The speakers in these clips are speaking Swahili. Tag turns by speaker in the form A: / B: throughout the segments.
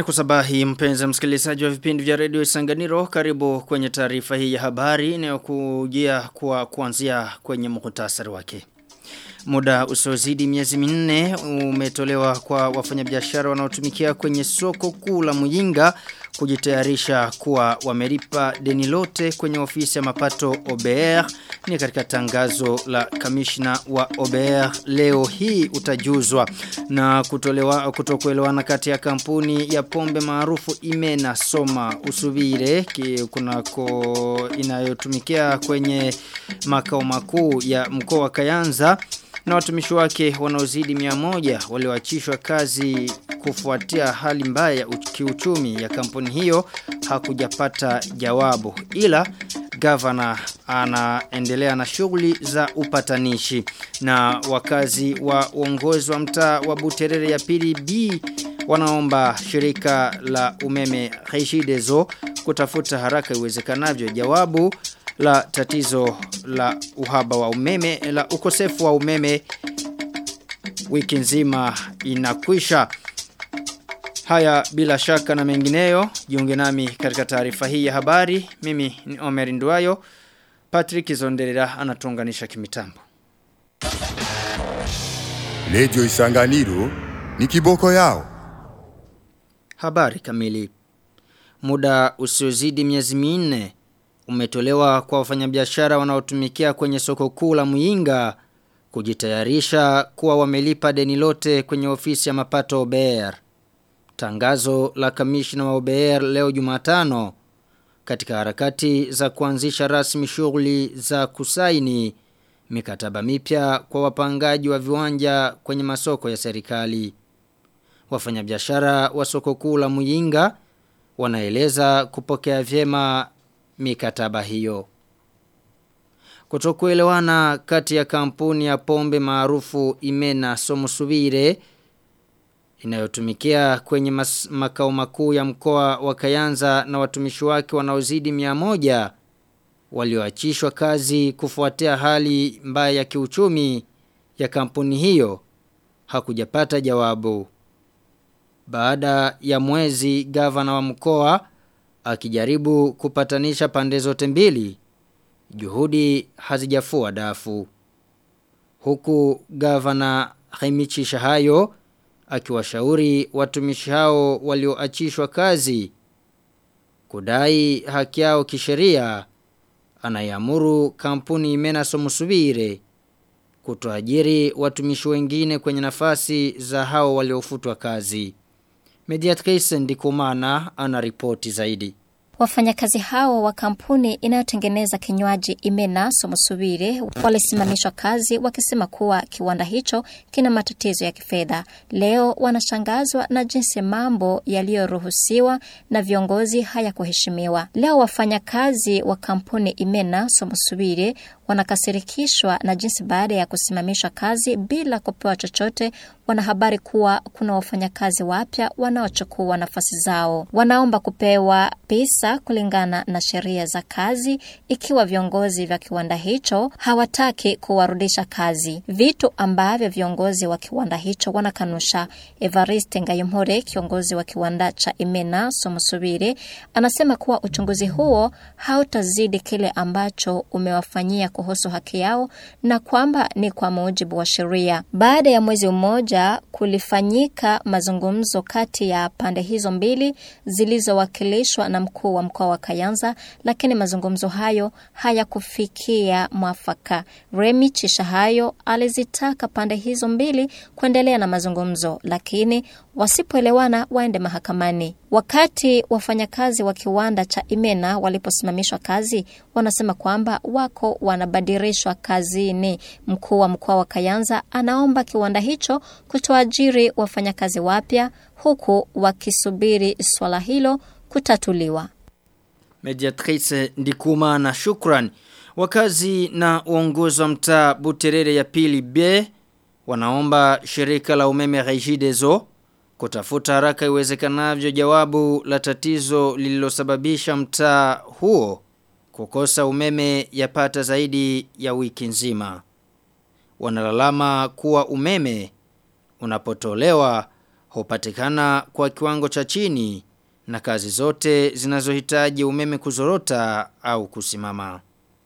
A: Tunakusabahi mpenzi msikilizaji wa vipindi vya redio Isanganiro karibu kwenye taarifa hii ya habari inayokujia kwa kuanzia kwenye muhtasari wake. Muda usiozidi miezi minne umetolewa kwa wafanyabiashara wanaotumikia kwenye soko kuu la Muyinga kujitayarisha kuwa wamelipa deni lote kwenye ofisi ya mapato OBR ni katika tangazo la kamishna wa OBR leo hii utajuzwa na kutolewa kutokuelewana kati ya kampuni ya pombe maarufu Imena Soma Usubire kunako inayotumikia kwenye makao makuu ya mkoa wa Kayanza na watumishi wake wanaozidi mia moja walioachishwa kazi kufuatia hali mbaya ya kiuchumi ya kampuni hiyo hakujapata jawabu ila gavana anaendelea na shughuli za upatanishi na wakazi wa uongozi wa mtaa wa Buterere ya pili B wanaomba shirika la umeme Regideso kutafuta haraka iwezekanavyo jawabu la tatizo la uhaba wa umeme la ukosefu wa umeme wiki nzima inakwisha haya bila shaka na mengineyo jiunge nami katika taarifa hii ya habari mimi ni Omer Nduayo Patrick Zonderera anatuunganisha kimitambo
B: Lejo Isanganiro ni kiboko yao
A: habari kamili muda usiozidi miezi minne umetolewa kwa wafanyabiashara wanaotumikia kwenye soko kuu la Muyinga kujitayarisha kuwa wamelipa deni lote kwenye ofisi ya mapato OBR. Tangazo la kamishna wa OBR leo Jumatano katika harakati za kuanzisha rasmi shughuli za kusaini mikataba mipya kwa wapangaji wa viwanja kwenye masoko ya serikali. Wafanyabiashara wa soko kuu la Muyinga wanaeleza kupokea vyema mikataba hiyo. Kutokuelewana kati ya kampuni ya pombe maarufu Imena Somusubire inayotumikia kwenye mas, makao makuu ya mkoa wa Kayanza na watumishi wake wanaozidi mia moja walioachishwa kazi kufuatia hali mbaya ya kiuchumi ya kampuni hiyo hakujapata jawabu. Baada ya mwezi gavana wa mkoa akijaribu kupatanisha pande zote mbili juhudi hazijafua dafu huku gavana Haimichi Shahayo akiwashauri watumishi hao walioachishwa kazi kudai haki yao kisheria anayamuru kampuni Imena Somusubire kutoajiri watumishi wengine kwenye nafasi za hao waliofutwa kazi Mediatrice Ndikumana ana ripoti zaidi.
C: Wafanyakazi hao wa kampuni inayotengeneza kinywaji Imena Somusubire walisimamishwa kazi wakisema kuwa kiwanda hicho kina matatizo ya kifedha. Leo wanashangazwa na jinsi mambo yaliyoruhusiwa na viongozi hayakuheshimiwa. Leo wafanyakazi wa kampuni Imena Somusubire wanakasirikishwa na jinsi baada ya kusimamishwa kazi bila kupewa chochote wanahabari kuwa kuna wafanyakazi wapya wanaochukua nafasi zao. Wanaomba kupewa pesa kulingana na sheria za kazi ikiwa viongozi vya kiwanda hicho hawataki kuwarudisha kazi, vitu ambavyo viongozi wa kiwanda hicho wanakanusha. Evariste Ngayumhore, kiongozi wa kiwanda cha Imena Somusubire, anasema kuwa uchunguzi huo hautazidi kile ambacho umewafanyia kuhusu haki yao na kwamba ni kwa mujibu wa sheria. Baada ya mwezi mmoja kulifanyika mazungumzo kati ya pande hizo mbili zilizowakilishwa na mkuu wa mkoa wa Kayanza, lakini mazungumzo hayo hayakufikia mwafaka. Remi Chishahayo alizitaka pande hizo mbili kuendelea na mazungumzo, lakini wasipoelewana waende mahakamani. Wakati wafanyakazi wa kiwanda cha Imena waliposimamishwa kazi, wanasema kwamba wako wanabadilishwa kazini. Mkuu wa mkoa wa Kayanza anaomba kiwanda hicho kutoajiri wafanyakazi wapya huku wakisubiri swala hilo kutatuliwa.
A: Mediatrice Ndikuma na Shukran. Wakazi na uongozi wa mtaa Buterere ya pili B wanaomba shirika la umeme Regideso kutafuta haraka iwezekanavyo jawabu la tatizo lililosababisha mtaa huo kukosa umeme yapata zaidi ya wiki nzima. Wanalalama kuwa umeme unapotolewa hupatikana kwa kiwango cha chini na kazi zote zinazohitaji umeme kuzorota au kusimama.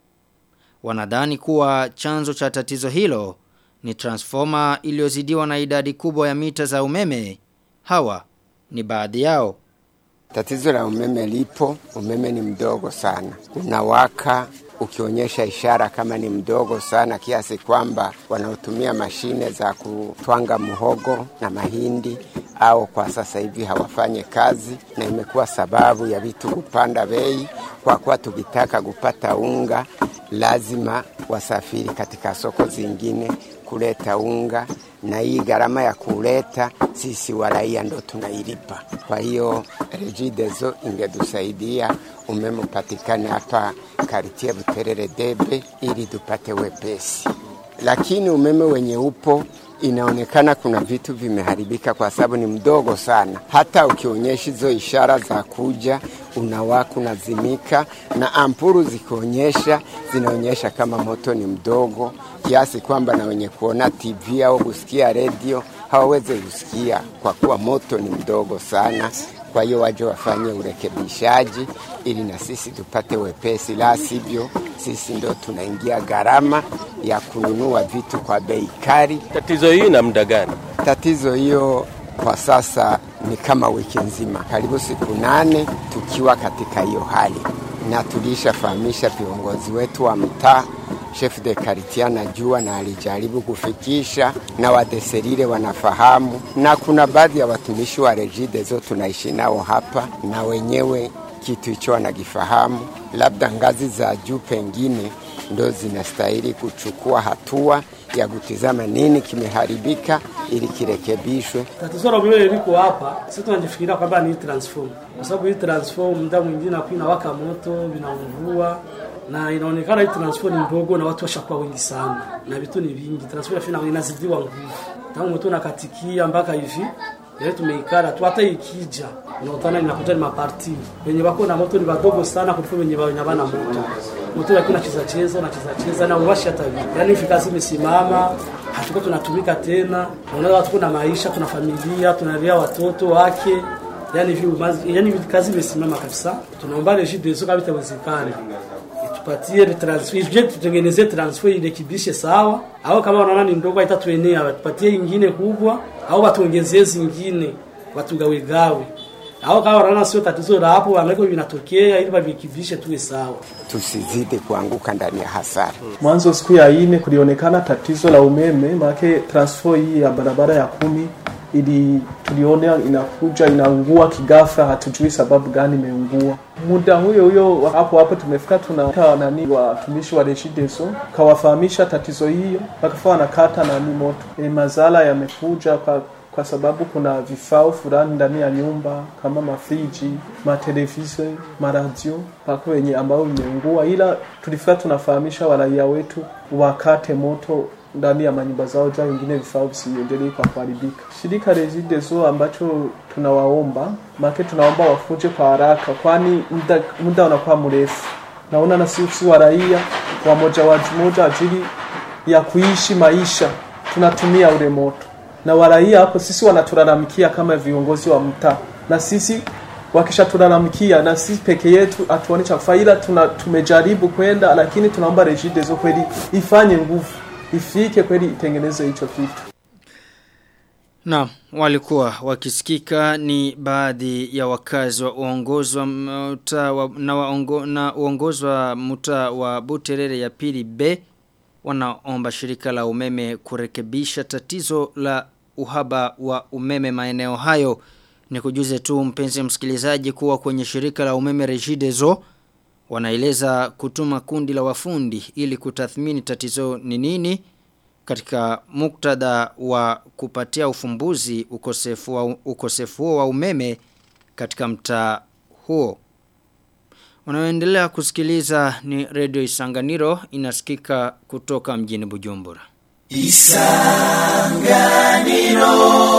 A: Wanadhani kuwa chanzo cha tatizo hilo ni transformer iliyozidiwa na idadi kubwa ya mita za umeme. Hawa ni baadhi yao.
D: Tatizo la umeme lipo, umeme ni mdogo sana. Unawaka ukionyesha ishara kama ni mdogo sana kiasi kwamba wanaotumia mashine za kutwanga muhogo na mahindi au kwa sasa hivi hawafanye kazi, na imekuwa sababu ya vitu kupanda bei, kwa kuwa tukitaka kupata unga lazima wasafiri katika soko zingine kuleta unga, na hii gharama ya kuleta sisi waraia ndo tunailipa. Kwa hiyo Regideso ingetusaidia umeme upatikane hapa karitie Buterere Debe ili tupate wepesi, lakini umeme wenye upo inaonekana kuna vitu vimeharibika kwa sababu ni mdogo sana. Hata ukionyesha hizo ishara za kuja unawaka unazimika, na ampuru zikionyesha zinaonyesha kama moto ni mdogo kiasi kwamba na wenye kuona TV au kusikia redio hawawezi kusikia kwa kuwa moto ni mdogo sana. Kwa hiyo waje wafanye urekebishaji ili na sisi tupate wepesi, la sivyo sisi ndo tunaingia gharama ya kununua vitu kwa bei kali.
E: Tatizo hii na muda gani?
D: Tatizo hiyo kwa sasa ni kama wiki nzima, karibu siku nane tukiwa katika hiyo hali, na tulishafahamisha viongozi wetu wa mtaa chef de quartier anajua na alijaribu kufikisha na wadeserire wanafahamu, na kuna baadhi ya watumishi wa Regideso tunaishi nao hapa, na wenyewe kitu hicho wanakifahamu. Labda ngazi za juu pengine ndo zinastahili kuchukua hatua ya kutizama nini kimeharibika ili kirekebishwe.
F: Tatizo la umeme liko hapa, sisi tunajifikiria kwamba ni transform, kwa sababu hii transform muda mwingine hapo inawaka moto, vinaungua na inaonekana hii transfer ni ndogo na watu washakuwa wengi sana na vitu ni vingi. Transfer fina inazidiwa nguvu tangu moto unakatikia mpaka hivi leo tumeikara tu, hata ikija unaotana inakuta ni maparti wenye wako na moto ni wadogo sana kuliko wenye wenye bana moto moto lakini unacheza cheza unacheza cheza na uwashi hata hivi, yani hivi kazi imesimama, hatuko tunatumika tena. Unaona watu kuna maisha, tuna familia, tunalea watoto wake yani hivi yani kazi imesimama kabisa. Tunaomba Regideso kama itawezekana tupatie transfer je, tutengeneze transfer irekebishe sawa, au kama wanaona ni ndogo haitatuenea, watupatie ingine kubwa, au watuongezee zingine, watugawe gawe, au kama wanaona sio tatizo la hapo, wanaweka vinatokea ili wavikibishe tuwe sawa,
D: tusizidi kuanguka ndani ya hasara.
G: Mwanzo siku ya ine kulionekana tatizo la umeme, maana transfer hii ya barabara ya kumi ili tuliona inakuja inaungua kigafa, hatujui sababu gani imeungua. Muda huyo huyo hapo hapo tumefika, tunata nani watumishi wa Regideso kawafahamisha tatizo hiyo, wakafaa wanakata nani moto. E, mazala yamekuja kwa, kwa sababu kuna vifaa fulani ndani ya nyumba kama mafriji, matelevisheni, maradio pako wenye ambao imeungua, ila tulifika tunafahamisha waraia wetu wakate moto ndani ya manyumba zao jua wengine vifaa visiendelee kwa kuharibika. Shirika Regideso ambacho tunawaomba make, tunaomba wafuje kwa haraka, kwani muda, muda unakuwa mrefu. Naona na sisi wa raia wamoja wamoja ajili ya kuishi maisha tunatumia ule moto, na waraia hapo sisi wanatulalamikia kama viongozi wa mtaa, na sisi wakishatulalamikia na sisi peke yetu hatuoni cha kufanya, ila tuna tumejaribu kwenda, lakini tunaomba Regideso kweli ifanye nguvu ifike kweli itengeneze hicho kitu.
A: Na walikuwa wakisikika ni baadhi ya wakazi wa uongozi wa mta wa, na, waongo, na uongozi wa mta wa Buterere ya pili B wanaomba shirika la umeme kurekebisha tatizo la uhaba wa umeme maeneo hayo. Ni kujuze tu mpenzi msikilizaji kuwa kwenye shirika la umeme Regideso wanaeleza kutuma kundi la wafundi ili kutathmini tatizo ni nini katika muktadha wa kupatia ufumbuzi ukosefu wa, ukosefu wa umeme katika mtaa huo. Unaoendelea kusikiliza ni Radio Isanganiro inasikika kutoka mjini Bujumbura. Isanganiro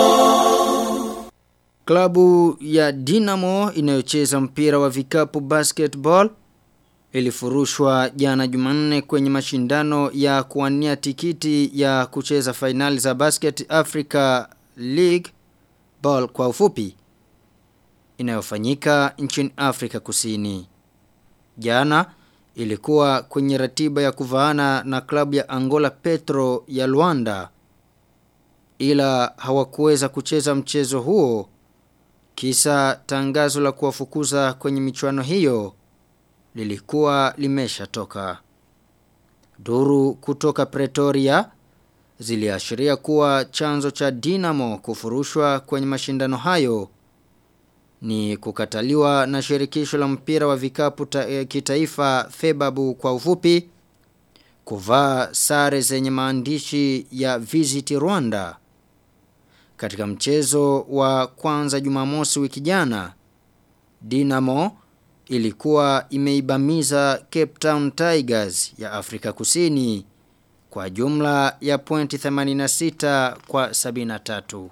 A: Klabu ya Dinamo inayocheza mpira wa vikapu basketball ilifurushwa jana Jumanne kwenye mashindano ya kuwania tikiti ya kucheza fainali za Basket Africa League Football kwa ufupi inayofanyika nchini Afrika Kusini. Jana ilikuwa kwenye ratiba ya kuvaana na klabu ya Angola Petro ya Luanda ila hawakuweza kucheza mchezo huo kisa tangazo la kuwafukuza kwenye michuano hiyo lilikuwa limeshatoka. Duru kutoka Pretoria ziliashiria kuwa chanzo cha Dinamo kufurushwa kwenye mashindano hayo ni kukataliwa na shirikisho la mpira wa vikapu ta, e, kitaifa Febabu kwa ufupi kuvaa sare zenye maandishi ya Visit Rwanda katika mchezo wa kwanza Jumamosi wiki jana Dinamo ilikuwa imeibamiza Cape Town Tigers ya Afrika Kusini kwa jumla ya pointi 86 kwa 73.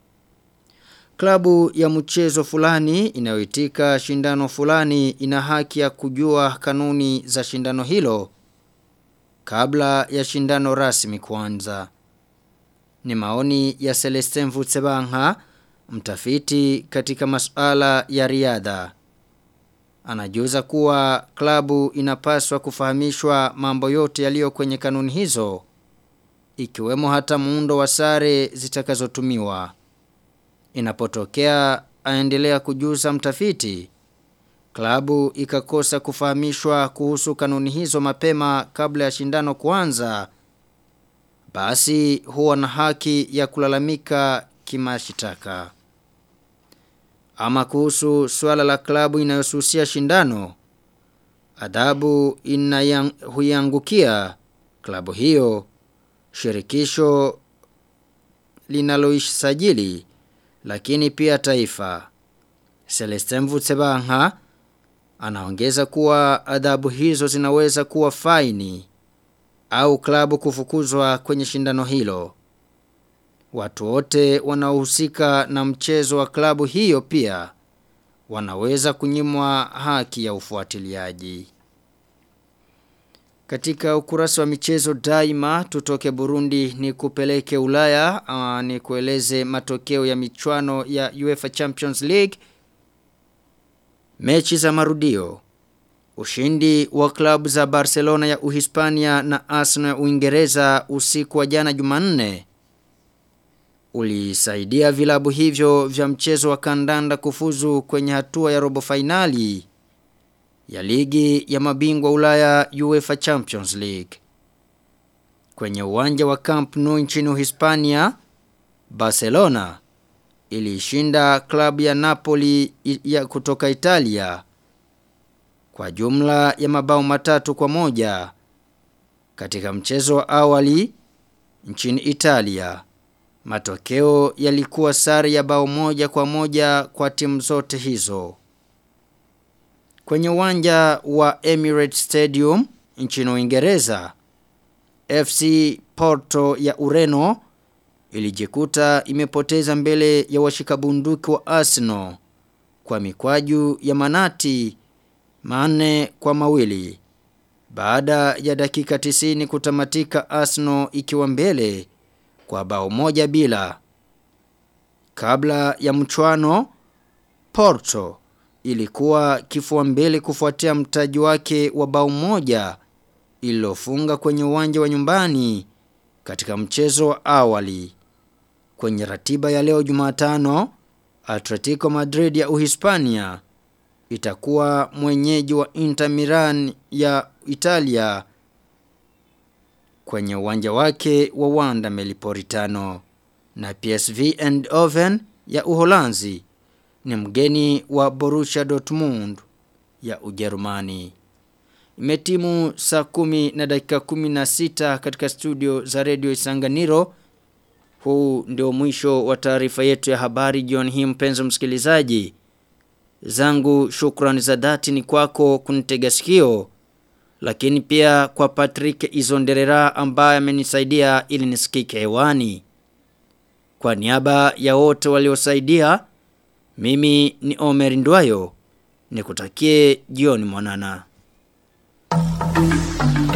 A: Klabu ya mchezo fulani inayoitika shindano fulani ina haki ya kujua kanuni za shindano hilo kabla ya shindano rasmi kuanza. Ni maoni ya Celestin Vutsebanga, mtafiti katika masuala ya riadha. Anajuza kuwa klabu inapaswa kufahamishwa mambo yote yaliyo kwenye kanuni hizo ikiwemo hata muundo wa sare zitakazotumiwa. Inapotokea aendelea kujuza mtafiti klabu ikakosa kufahamishwa kuhusu kanuni hizo mapema kabla ya shindano kuanza basi huwa na haki ya kulalamika kimashitaka. Ama kuhusu swala la klabu inayosusia shindano, adhabu inayang, huiangukia klabu hiyo shirikisho linaloisajili lakini pia taifa. Celestin Vutsebanga anaongeza kuwa adhabu hizo zinaweza kuwa faini au klabu kufukuzwa kwenye shindano hilo. Watu wote wanaohusika na mchezo wa klabu hiyo pia wanaweza kunyimwa haki ya ufuatiliaji. Katika ukurasa wa michezo daima tutoke Burundi ni kupeleke Ulaya uh, ni kueleze matokeo ya michuano ya UEFA Champions League mechi za marudio Ushindi wa klabu za Barcelona ya Uhispania na Arsenal ya Uingereza usiku wa jana Jumanne ulisaidia vilabu hivyo vya mchezo wa kandanda kufuzu kwenye hatua ya robo fainali ya ligi ya mabingwa Ulaya UEFA Champions League. Kwenye uwanja wa Camp Nou nchini Uhispania, Barcelona ilishinda klabu ya Napoli ya kutoka Italia kwa jumla ya mabao matatu kwa moja katika mchezo wa awali nchini Italia. Matokeo yalikuwa sare ya bao moja kwa moja kwa timu zote hizo. Kwenye uwanja wa Emirates Stadium nchini Uingereza, FC Porto ya Ureno ilijikuta imepoteza mbele ya washikabunduki wa Arsenal kwa mikwaju ya manati manne kwa mawili. Baada ya dakika tisini kutamatika Arsenal ikiwa mbele kwa bao moja bila. Kabla ya mchwano, Porto ilikuwa kifua mbele kufuatia mtaji wake wa bao moja ililofunga kwenye uwanja wa nyumbani katika mchezo wa awali. Kwenye ratiba ya leo Jumatano, Atletico Madrid ya Uhispania itakuwa mwenyeji wa Inter Milan ya Italia kwenye uwanja wake wa Wanda Meliporitano na PSV Eindhoven ya Uholanzi ni mgeni wa Borussia Dortmund ya Ujerumani. Imetimu saa kumi na dakika kumi na sita katika studio za redio Isanganiro. Huu ndio mwisho wa taarifa yetu ya habari jioni hii mpenzi msikilizaji. Zangu shukrani za dhati ni kwako kunitega sikio. Lakini pia kwa Patrick Izonderera ambaye amenisaidia ili nisikike hewani. Kwa niaba ya wote waliosaidia, mimi ni Omer Ndwayo. Nikutakie jioni mwanana. Thank you.